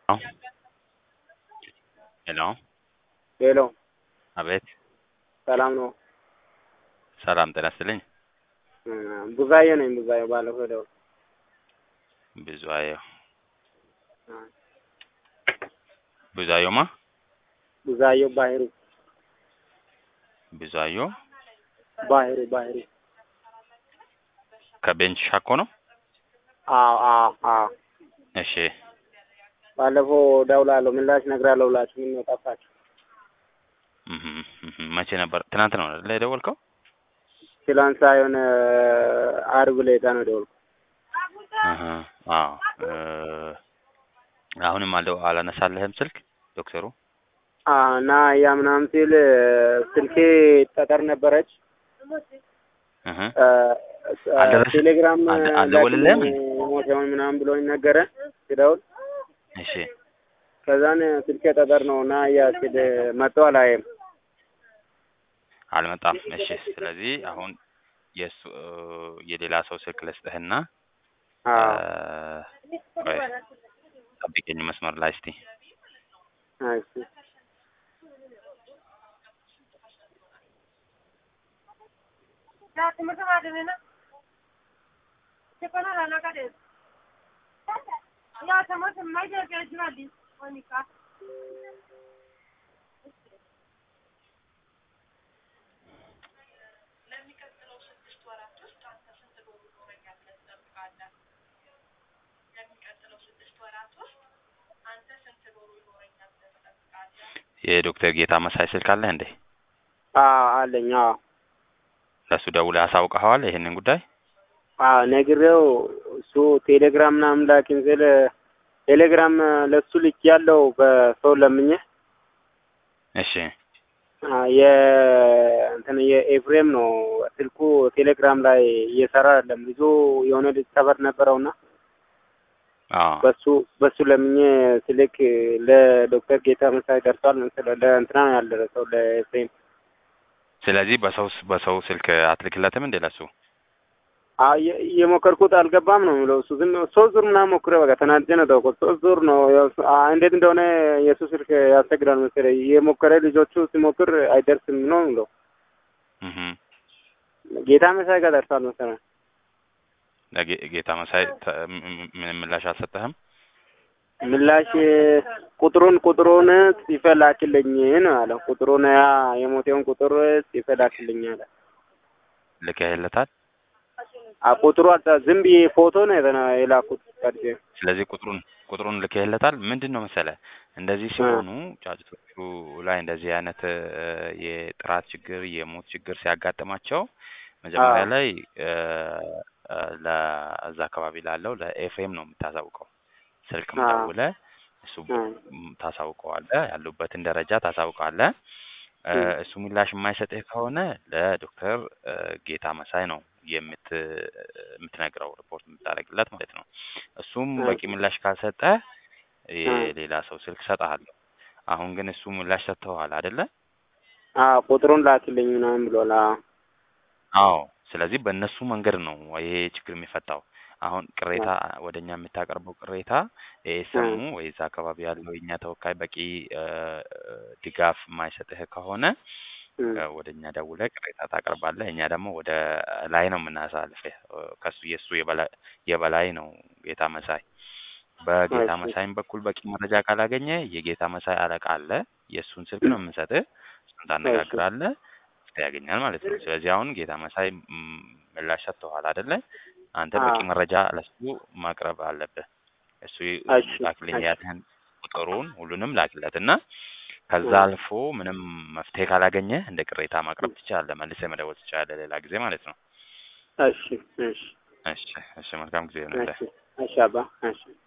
ሄሎ ሄሎ አቤት ሰላም ነው? ሰላም ጤና ይስጥልኝ። ቡዛዬ ነኝ። ቡዛዬ ባለፈው ደውል ብዙአየሁ ብዙአየሁማ ቡዛዬው ባህሩ ብዙአየሁ ባህሩ ባህሩ ከቤንች ሻኮ ነው። አዎ አዎ አዎ እሺ ባለፈው ደውላለሁ ምላሽ እነግርሃለሁ ብላችሁ ምን ነው ጠፋችሁ? እህ እህ መቼ ነበር? ትናንት ነው አይደል የደወልከው? ትላንት ሳይሆን አርብ ዕለት ነው የደወልኩት። እህ አዎ እ አሁንም አልደው አላነሳልህም ስልክ ዶክተሩ? አዎ እና ያ ምናምን ሲል ስልኬ ጠጠር ነበረች እህ እ አልደረሰ- ቴሌግራም አልደ- አልደወልልህም? ሞቴውን ምናምን ብሎኝ ነገረ ሲደውል እሺ ከዛን ስልኬ ጠጠር ነው እና ያ ሲል መጥቶ አላየም። አልመጣም። እሺ ስለዚህ አሁን የእሱ የሌላ ሰው ስልክ ልስጥህና አዎ እ ቆይ ጠብቀኝ መስመር ላይ እስቲ እሺ የዶክተር ጌታ መሳይ ስልክ አለህ እንዴ? አዎ አለኝ። አዎ ለእሱ ደውለህ አሳውቀኸዋል ይሄንን ጉዳይ? አዎ ነግሬው እሱ ቴሌግራም ምናምን ላኪን ስል ቴሌግራም ለሱ ልክ ያለው በሰው ለምኜ እሺ አ የ እንትን የኤፍሬም ነው ስልኩ ቴሌግራም ላይ እየሰራ አይደለም። ብዙ የሆነ ልጅ ሰበር ነበረውና አዎ በሱ በሱ ለምኜ ስልክ ለዶክተር ጌታ መሳይ ደርሷል መሰለህ ለእንትና ነው ያልደረሰው ለኤፍሬም ስለዚህ በሰው በሰው ስልክ አትልክለትም እንዴ ለሱ? አዎ እየ- እየሞከርኩት አልገባም ነው የሚለው እሱ ዝም ሶስት ዙር ምናምን ሞክሬ በቃ ተናድጄ ነው ተውኩት። ሶስት ዙር ነው ያው እሱ- አ- እንዴት እንደሆነ የእሱ ስልክ ያስቸግራል መሰለኝ እየሞከረ ልጆቹ ሲሞክር አይደርስም ነው የሚለው እህ ጌታ መሳይ ጋር ደርሷል መሰለኝ። ለጌ- ጌታ መሳይ ተ- ም- ም- ምንም ምላሽ አልሰጠህም? ምላሽ ቁጥሩን ቁጥሩን ጽፈህ ላክልኝ ነው ያለው። ቁጥሩን ያ የሞቴውን ቁጥር ጽፈህ ላክልኝ አለ። ልከህለታል? አ ቁጥሩ አልጻ- ዝም ብዬ ፎቶ ነው የተና የላኩት ቀድጄ። ስለዚህ ቁጥሩን ቁጥሩን ልከህለታል? ምንድን ነው መሰለህ እንደዚህ ሲሆኑ ጫጭቶቹ ላይ እንደዚህ አይነት እ የጥራት ችግር የሞት ችግር ሲያጋጥማቸው መጀመሪያ አዎ። ላይ እ እ ለዛ አካባቢ ላለው ለኤፍሬም ነው የምታሳውቀው። ስልክም አዎ። ደውለህ እሱ አዎ። ም- ታሳውቀዋለህ፣ ያሉበትን ደረጃ ታሳውቃለህ። እ እም። እሱ ምላሽ የማይሰጥህ ከሆነ ለዶክተር እ ጌታ መሳይ ነው የምት የምትነግረው ሪፖርት የምታደርግለት ማለት ነው። እሱም በቂ እሺ። ምላሽ ካልሰጠ እም። የሌላ ሰው ስልክ እሰጥሃለሁ። አሁን ግን እሱ ምላሽ ሰጥተዋል አይደለ? አዎ ቁጥሩን ላክልኝ ምናምን ብሏል። አዎ አዎ። ስለዚህ በእነሱ መንገድ ነው ይሄ ችግር የሚፈታው። አሁን ቅሬታ ወደ እኛ የምታቀርበው ቅሬታ ኤኤስኤሙ እም። ወይ እዛ አካባቢ ያለው የእኛ ተወካይ በቂ እ ድጋፍ የማይሰጥህ ከሆነ እም። እ ወደ እኛ ደውለህ ቅሬታ ታቀርባለህ። እኛ ደግሞ ወደ ላይ ነው የምናሳልፍህ። እ ከሱ የእሱ የበላይ የበላይ ነው ጌታ መሳይ። በጌታ እሺ። መሳይም በኩል በቂ መረጃ ካላገኘ የጌታ መሳይ አለቃ አለ። የእሱን ስልክ ነው የምንሰጥህ። እሱን እሺ። ታነጋግራለህ፣ መፍትሄ ያገኛል ማለት ነው። ስለዚህ አሁን ጌታ መሳይ ም፣ ምላሽ ሰጥተዋል አይደለ? አንተ በቂ አዎ። መረጃ ለሱ ማቅረብ አለብህ። እሱ እሺ። ላክልኝ እሺ። ያለህን ቁጥሩን ሁሉንም ላክለት እና ከዛ እም። አልፎ ምንም መፍትሄ ካላገኘ እንደ ቅሬታ ማቅረብ ትችላለህ። መልሰህ መደወል ትችላለህ ሌላ ጊዜ ማለት ነው። እሺ። እሺ። እሺ፣ እሺ፣ መልካም ጊዜ ይሁንልህ። እሺ። እሺ አባ እሺ